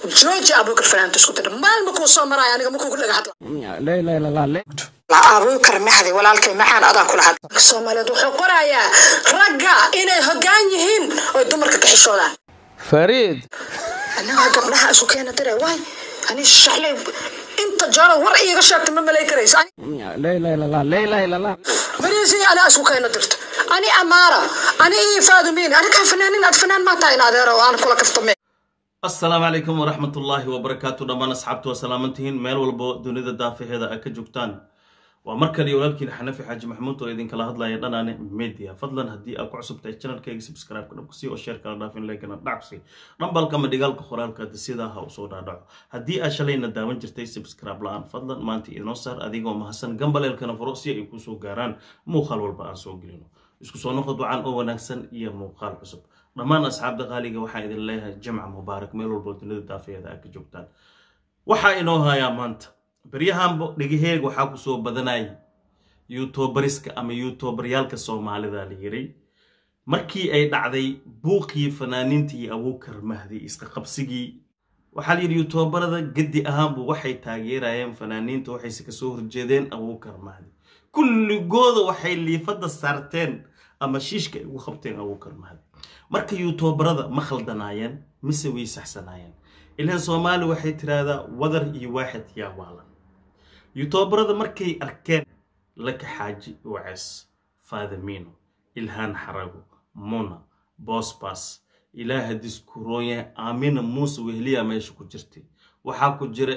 jooji abuukar fanaanta isku tira maalma kuu soo maraayo aniga ma kugu dhaga hadla لا لا لا لا لا la abuukar maxdi walaalkay maxaan adaan kula hadla soomaaliyeed wuxuu qorayaa ragga inay hoggaan yihiin oy dumarka ka xishoodaan فريد annaga gabdhaha isu keena dire waay ani shaxley inta jaro war iiga sheegta ma malay karaysa لا لا لا لا لا لا لا لا bariisi anaa isku keena dirto ani amaara ani ii faadumiin ani kaa fanaanin aad fanaan maa tahay in adeero oo aan kula kaftame asalaamu calaykum waraxmatullaahi wabarakaatu dhammaan asxaabtu waa salaamantihiin meel walbo dunida daafaheeda ay ka joogtaan waa mar kale iyo walaalkiina xanafi xaaji maxamuud oo idinkala hadlaya dhanaane media fadlan haddii aad ku cusub tahay channelkayga subscribe-ka dhabkusi oo share kala dhaafin leykana dhackusi dhambalka ama dhigaalka qoraalka sidaa ha usoo dhaadhaco haddii aad shalayna daawan jirtay subscribe la-aan fadlan maanta idinoo saar adigoo mahadsan gambaleelkana furo si ay kusoo gaaraan muuqaal walba aan soo gelino isku soo noqod wacan oo wanaagsan iyo muuqaal cusub dhammaan asxaabta qaaliga waxaan idin leeyahay jamca mubaarak meel walbo dunida daafaheeda aad ka joogtaan waxaa inoo hayaa maanta baryahanbo dhigaheeg waxaa kusoo badanayay yuutubariska ama yuutubaryaalka soomaalida la yiray markii ay dhacday buuqii fanaaniintii abuukar mahdi iska qabsigii waxaa la yidhi yuutubarada gedi ahaanbu waxay taageerayeen fanaaniinta waxayse kasoo horjeedeen abuukar mahdi kulligooda waxay liifada saarteen ama shiishka ay ugu qabteen abuukar mahdi marka yuutubarada ma khaldanaayeen mise way saxsanaayeen ilaan soomaali waxay tiraahdaa wadar iyo waaxid yaa waalan yuutubarada markay arkeen laka xaaji waces faadamiino ilhaan xarago muna bosbas ilaaha diskuroonyahay aamina muuse wehliya meesha ku jirtay waxaa ku jira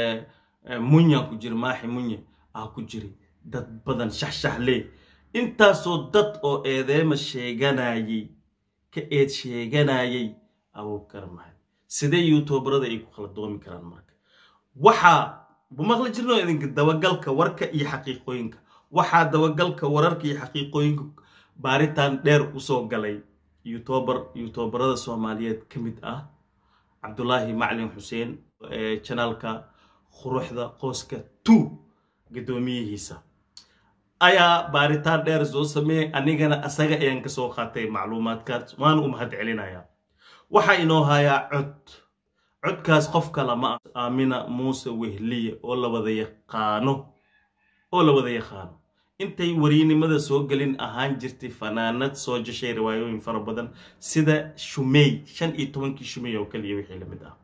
munya ku jira maaxi munye aa ku jiri dad badan shaxshaxlee intaasoo dad oo eedeema sheeganayay ka eed sheeganayay abuukar mahad sidee yuutubarada ay ku kala doomi karaan marka waxaa maqli jirno idinka dabagalka warka iyo xaqiiqooyinka waxaa dabagalka wararka iyo xaqiiqooyinka baaritaan dheer usoo galay youtuber youtubarada soomaaliyeed ka mid ah cabdulaahi maclin xuseen ee janaalka quruxda qooska two guddoomiyihiisa ayaa baaritaan dheer soo sameeyay anigana asaga ayaan kasoo qaatay macluumaadkaas waan u mahad celinayaa waxaa inoo hayaa cod codkaas qof kale ma ah aamina muuse wehliye oo la wada yaqaano oo la wada yaqaano intay wariynimada soo gelin ahaan jirtay fanaanad soo jashay riwaayooyin fara badan sida shumey shan iyo tobankii shumey oo kaliya wixii lamid ah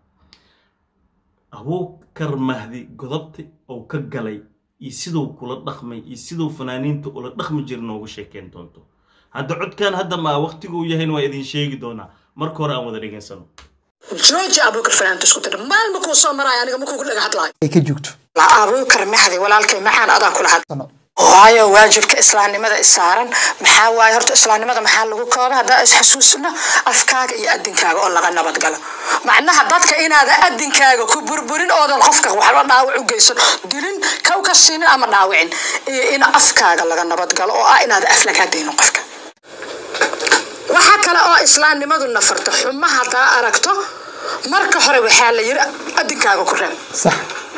abuukar mahdi godobta oo ka galay iyo siduu kula dhaqmay iyo siduu fanaaniinta ula dhaqmi jira noogu sheekeyn doonto hadda codkan hadda maa waqtiguu yahayna waa idin sheegi doonaa marka hore aan wada dhegaysano jooji abuukar fanaanta isku tira maalma kuu soo maraayo aniga ma kugu dhaga hadlaayo ay ka joogto la abuukar maxdi walaalkay maxaan adaan kula hadla sano waayo waajibka islaamnimada isaaran maxaa waaye horta islaamnimada maxaa lagu kooba haddaa isxasuusino afkaaga iyo adinkaaga oo laga nabad galo macnaha dadka inaada adinkaaga ku burburin oodan qofka waxba dhaawac u geysan dilin kow ka siinin ama dhaawicin iyo in afkaaga laga nabad galo oo ah inaada af lagaa daynin qofka waxaa kale oo islaamnimadu nafarta xuma haddaa aragto marka hore waxaa la yiri adinkaaga ku reeb صح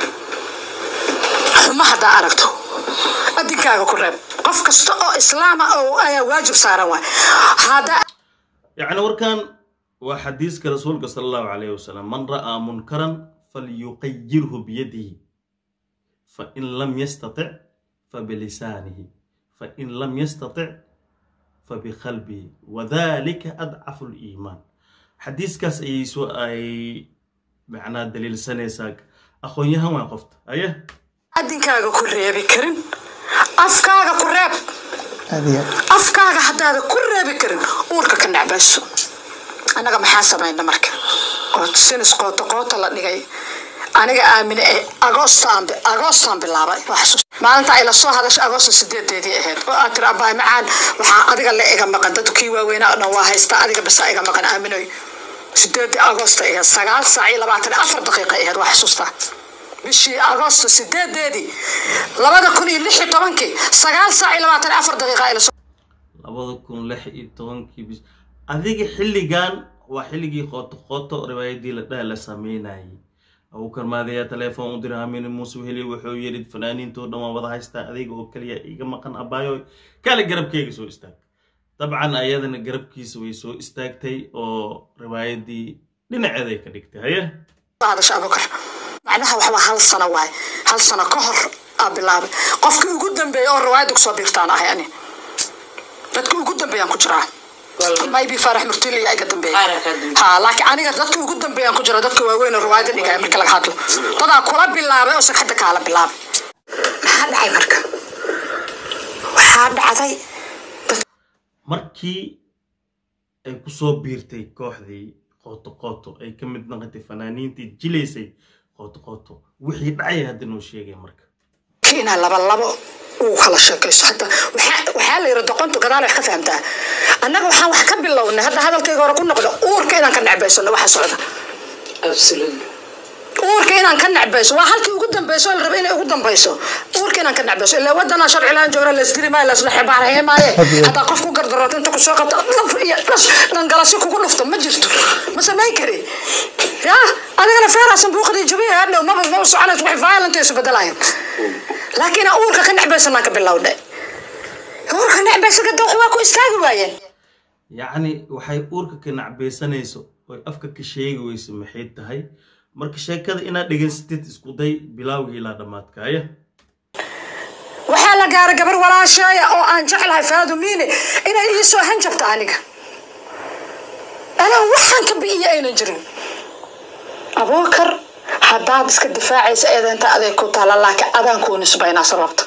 xuma haddaa aragto adinkaaga ku reeb qof kasta oo islaama oo ayaa waajib saaran waay haddaa yacni warkan waa xadiiska rasuulka sala allahu calayhi wasalam man ra'aa munkaran falyuqayirhu biyadihi fain lam yastatic fabilisaanihi fain lam yastatic fabiqalbihi wadalika adcafu liimaan xadiiskaas ayay soo ay macnaa daliilsanaysaa aqoon-yahan waa qofta aye adinkaaga ku reebi karin afkaaga ku reeb هذه afkaaga haddaada ku reebi karin uurka ka necbayso annaga maxaa samayna marka oo sinis qoota qoota la dhigay aniga aamine ee agoostaan agoostaan bilaabay waa xasuus maalinta ay lasoo hadashay agoosta sideedeedii ahayd oo aad tiri abaay macaan waxaa adiga la iga maqan dadkii waaweynaa oo dhan waa haysta adiga basa iga maqan aaminoy sideedii agoosta ahayd sagaal saac iyo labaatan iyo afar daqiiqa ahayd waa xasuustaa bishii agoosto sideedeedii labada kun iyo lix iyo tobankii sagaal saac iyo labaatan iyo afar daqiiqa ay lasoo labada kun lix iyo tobankii bis adiga xilligan waa xilligii qooto qooto riwaayadii la dhaha la sameynayay abuukar maadayaa telefoon u diray amin muuse weheli wuxuu yidhi fanaaniintoo dhan waan wada haystaa adiga oo kaliya iga maqan abaayo kaale garabkeyga soo istaag dabcan ayadana garabkiisa way soo istaagtay oo riwaayadii dhinaceeday ka dhigtay haye hadasha abukar macnaha waxba hal sano waaye hal sano ka hor aa bilaabay qofkii ugu dambeeyay oo riwaayadda kusoo biirtaan ahay ani dadkii ugu dambeeyaan ku jiraa maybe farax murtili iga dambeeya ha laakiin aniga dadkii ugu dambeeyaan ku jira dadka waaweyn oo riwaayadda dhigaya marka laga hadlo dadaa kula bilaabay oo sagxadda kaala bilaabay maxaa dhacay marka waxaa dhacday markii ay ku soo biirtay kooxdii qooto qooto ay ka mid noqotay fanaaniintii jilaysay qooto qooto wixii dhacay hadda noo sheegay marka inaa laba labo uu kala sheekayso hadda waxaa waxaa la yidhi doqontu gadaal wax ka fahamtaa annaga waxaan wax ka bilownay hadda hadalkayga hore ku noqdo uurka inaan ka necbaysano waxa socda uurka inaan ka necbayso waa halkii ugu dambeyso la raba inay ugu dambeyso uurka inaan ka necbayso ilaa wadana sharci laan joogna laisdiri maayo laisla xibaarheye maaye haddaa qof ku gardarooto inta kusoo qabto laf iyo dhas dhangalasi kugu dhufto ma jirto ma samayn kari ya adigana feeraasan buuqdii jabiya hadhow maba ma soconayso waxay violent isu bedelayan laakiin aan uurka ka necbaysanaan ka bilowdhay uurka necbaysa gada wax waa ku istaagi waayeen yacni waxay uurka ka nacbaysanayso oy afka ka sheegi weyso maxay tahay marka sheekada inaad dhegaysatid isku day bilaawgii ilaa dhammaadkaaya waxaa la gaaray gabar walaasheeya oo aan jeclahay faadumiine inay ii soo hanjabto aniga anaa waxaan ka bi'iya aynan jirin abuukar haddaad iska difaacaysa eedeynta adeeg ku taala laakiin adaan kuu nisbaynaa sababta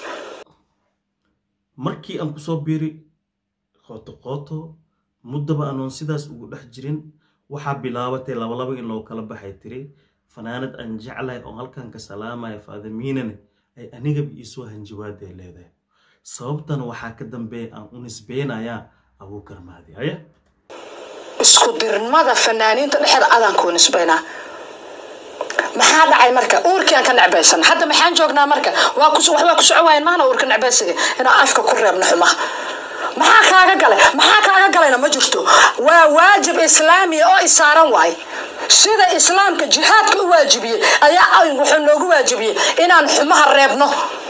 markii aan kusoo biiri qooto qooto muddaba anoon sidaas ugu dhex jirin waxaa bilaabatay labalaba in loo kala baxay tiri fanaanad aan jeclahay oo halkan ka salaamaya faadamiinane ay anigaba iisoo hanjawaaday leedahay sababtan waxaa ka dambeeya aan u nisbeynayaa abuukar maadi haya isku dirnimada fanaaniinta dhexeeda adaan kuu nisbaynaa maxaa dhacay marka uurkii aan ka necbaysan hadda maxaan joognaa marka waa ku wax waa ku soco waayan maana uurka necbaysiga inaan afka ku reebno xumaha maxaa kaaga galay maxaa kaaga galayna ma jirto waa waajib islaamiya oo isaaran waaye sida islaamka jihaadka u waajibiyey ayaa wuxuu noogu waajibiyey inaan xumaha reebno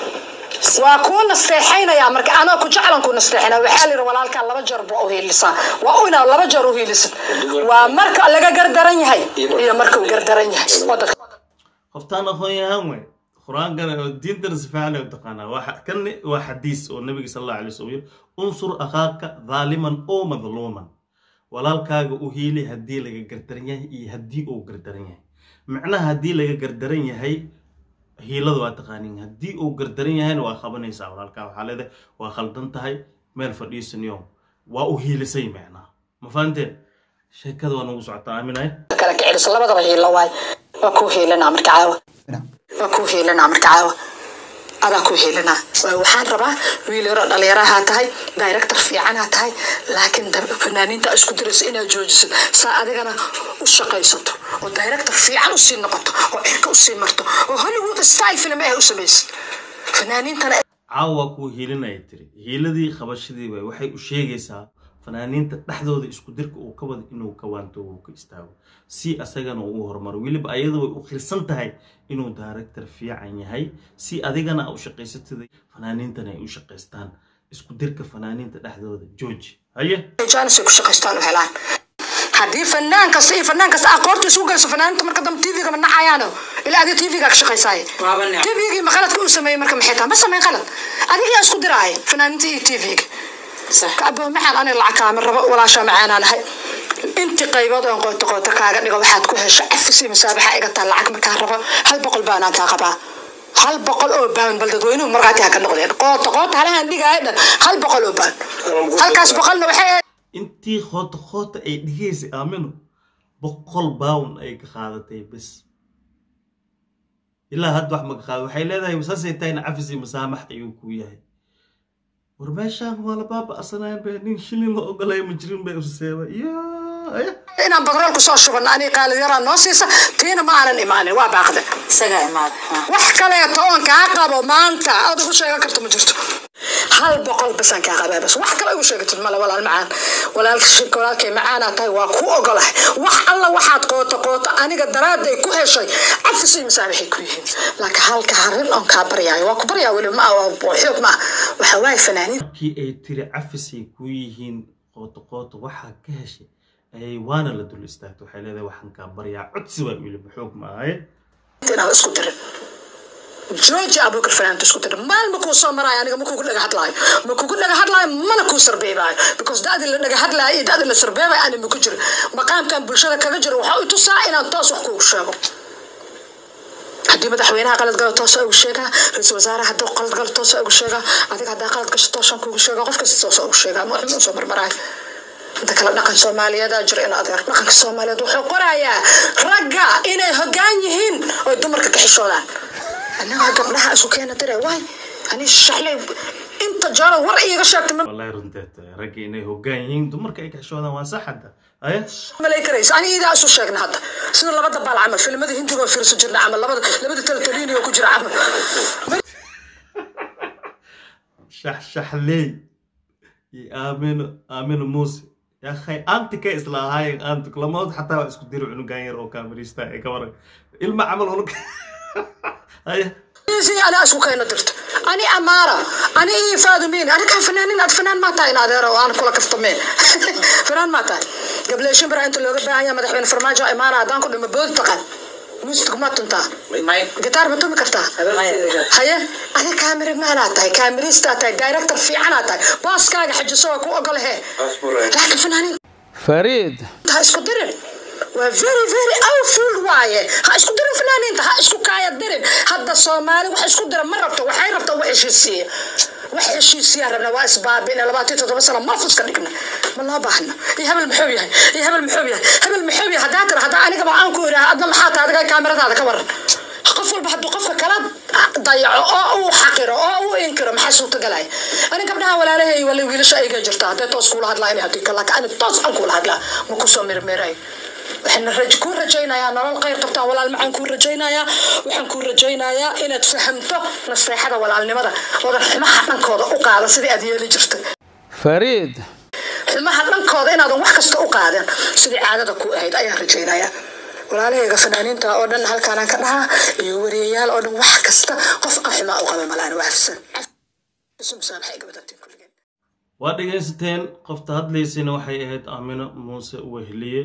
waa kuu nasteexaynayaa marka anoo ku jeclan kuu nasteexinaya waxaa la yidhi walaalkaa laba jeer buu uhiilisaa waa inaad laba jeer uhiilisid waa marka laga gardaran yahay iyo marka uu gardaran yahay oo dadka qoftaan aqoon yahaan wey qur-aankana oo diintana si fiican ay u taqaanaa waa kan waa xadiis oo nabiga sal allahu alay wasallam yiri unsur akhaaka dhaaliman oo madluuman walaalkaaga u hiili haddii laga gardaran yahay iyo haddii uu gardaran yahay macnaha haddii laga gardaran yahay hiilada waa taqaanin haddii uu gardaran yahayna waa qabanaysaa walaalkaa waxaa leedahay waa khaldan tahay meel fadhiisaniyo waa u hiilisay macnaha ma fahanteen sheekada waa nagu socotaa aaminay kala kiciliso labadaba hiilo waay waa kuu hiilinaa marka caawa waa kuu hiilinaa marka caawa adaa kuu hiilinaa waxaan rabaa wiil yaroo dhalinyarahaa tahay director fiicanaa tahay laakiin fanaaniinta isku dirayso inaad joojisid saa adigana u shaqaysato oo director fiican usii noqoto oo cirka usii marto oo hollywood style film ah u samaysid fanaaniintana caawa waa kuu hiilinaya tiri hiiladii qabashadii way waxay u sheegaysaa fanaaniinta dhexdooda isku dirka uu ka wada inuu ka waanto uu ka istaago si asagana uu horumaro weliba ayada way u khilsan tahay inuu director fiican yahay si adigana a u shaqaysatida fanaaniintana ay u shaqaystaan isku dirka fanaaniinta dhexdooda george haye jaanisay ku shaqaystaan u helaan haddii fanaan kasta iyo fanaan kasta aqoorta isugu geyso fanaaniinta marka dambe tvga ma nacayaano ilaa adi tvga ka shaqaysaaye tvgii ma qaladka uu sameeyey marka maxay tahay ma samayn qalad adigaa isku diraaya fanaaniinta iyo tvga kacbo maxaan ani lacag kaama rabo walaashaa macaanaan ahay inti qaybood oon qoota qoota kaaga dhigo waxaad ku hesho cafisi masaabaxa iga taa lacag markaan rabo hal boqol baanaan kaa qabaa hal boqol oo baan bal dadweynuhu markhaati ha ka noqdeen qoota qoota halahan dhigaayo dhan hal boqol oo baan halkaas boqolna waxay intii qoota qoota ay dhigaysay aamino boqol bawn ay ka qaadatay bes ilaa hadda wax maka qaada waxay leedahay saasay tahayna cafisi masaamax ayuu ku yahay war meeshaan waa la baaba'sanaya be nin shilin la ogolaya ma jirin bay useeba yaa inaan bagrool kusoo shubano ani qaalid yaraa noo siisa tiina ma aanan imaanin waa baaqde isagaa imaada wax kaleeto oon kaa qabo maanta aad ugu sheegan karto ma jirto hal boqol basaan kaa qabaa bas wax kale ugu sheegatid male walaal macaan walaalkay macaanaa tahay waa ku ogolahay wax alla waxaad qooto qooto aniga daraaday ku heshay cafis iyo masaabaxay ku yihiin laakiin halka harin oon kaa baryaayo waa ku baryaa weli ma xoog ma waxa waaye fanaaniin markii ay tiri cafisay ku yihiin qooto qooto waxaa ka heshay waana la dul istaagta waxay leedahay waxaan kaa baryaa codsi waa weliba xoog ma ahaye inaad isku dirin jooji abuukar fanaanta isku dirin maal ma kuu soo maraayo aniga ma kugu dhaga hadlaayo ma kugu dhaga hadlaayo mana kuu sarbeebaayo because da'dii la dhaga hadlaayo iyo da'dii la sarbeebayo ani ma ku jiro maqaamkan bulshada kaga jiro waxaa u tusaa inaan toos wax kugu sheego haddii madaxweynaha qalad galo toosa ugu sheegaa ra-iisul wasaare hadduu qalad galo toosa ugu sheegaa adiga haddaa qalad gasho toosaan kugu sheegaa qof kasta toosa ugu sheegaa ma waxma soo marmaraayo inta kale dhaqan soomaaliyeeda jira in adeer dhaqanka soomaaliyeed wuxuu qorayaa ragga inay hogaan yihiin oy dumarka ka xishoodaan annaga gabdhaha isu keena dire waay ani shaxley inta jaro war iiga sheegta ma wallahi runteed ragga inay hoggaan yihiin dumarka ay ka xishoodaan waa sax hadda haye malay karaysa ani idaa isu sheegna hadda sida labada baal camal filmada hindiga oo fiirso jirna camal labada labada taltaliini oo ku jira camal shaxshaxley iyo aamino aamino muuse yaa khay aanti ka isla ahaayeen aanti kulamood xataa waa isku diri cunugan yar oo kaamirista ee ka waran ilma camal unug haye si ana isku keena dirto ani amaara ani ii faadumiin ani kaa fanaanin aad fanaan maa tahay in adeer oo aan kula kaftameen fanaan maa tahay gablee shimbira inta looga baahan yahay madaxweyne farmaajo imaara haddaan ku dhimo boodi taqaan muusig ma tuntaa gitaar ma tumi kartaa haye adi kaamira maanaa tahay kaamirista tahay director fiicanaa tahay booskaaga xajiso waa ku ogolahe laakiin fanaanin fariid ha isku dirin waa very very awful waaye ha isku dirin fanaaniinta ha isku kaaya dirin hadda soomaali wax isku dira ma rabto waxay rabta wax heshiisiya wax heshiisiyaa rabna waa isbaabina labaatan iyo toddoba sano malfuska dhigna ma loo baahna iyo hebel muxuu yahay iyo hebel muxuu yahay hebel muxuu yahay haddaa tira haddaa anigaba aan ku idhaha adna maxaa tahay adiga kaamiradaada ka waran qof walba hadduu qofka kala dayaco oo uu xaqiro oo uu inkiro maxaa suurtagalaya ani gabdhaha walaalahay wala wiilasha ayga jirta hadday toos kuula hadlaa inay haddii kala ani toos aan kuula hadlaa ma kusoo mirmiray waxaan raj kuu rajaynayaa nolol khayr qabtaan walaal maxaan kuu rajaynayaa waxaan kuu rajaynayaa inaad fahamto naseexada walaalnimada oodan xumaha dhankooda u qaadan sidii aad yeeli jirtay fariid xumaha dhankooda inaadan wax kasta u qaadan sidii caadada ku ahayd ayaan rajaynayaa walaalahayga fanaaniinta oo dhan halkaanaan ka dhahaa iyo wariyayaal oo dhan wax kasta qof aan xumaa u qaba malaan waa afsan waa dhegaysateen qofta hadlaysayna waxay ahayd aamino muuse wehliye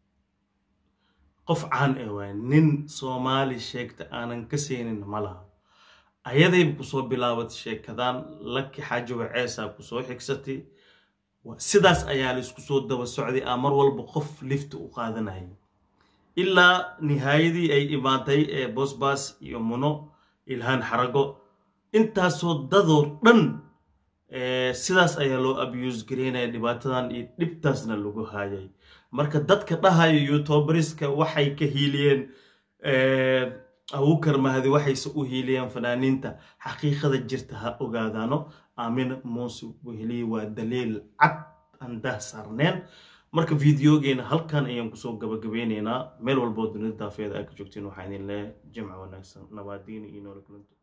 qof caan ee waay nin soomaali sheegta aanan ka saynin ma laha ayadayba kusoo bilaabatay sheekadan laki xaajowa ceesaa kusoo xigsatay sidaas ayaa la isku soo daba socday aa mar walba qof lifta u qaadanayay ilaa nihaayadii ay imaatay ee bosbas iyo muno ilhaan xarago intaasoo dadoo dhan sidaas ayaa loo abuse gareynaya dhibaatadan iyo dhibtaasna lagu haayay marka dadka dhahayo youtuberiska waxay ka hiiliyeen abukar mahdi waxayse u hiiliyeen fanaaniinta xaqiiqada jirta ha ogaadaano aamina muuse weheliye waa daliil cad aan dah saarneen marka videogeena halkan ayaan kusoo gabagabeyneynaa meel walboo dunida daafeeda aa ka joogtiin waxaa idin leeyahay jimca wanaagsan nabaadiina iyo nolol kulanto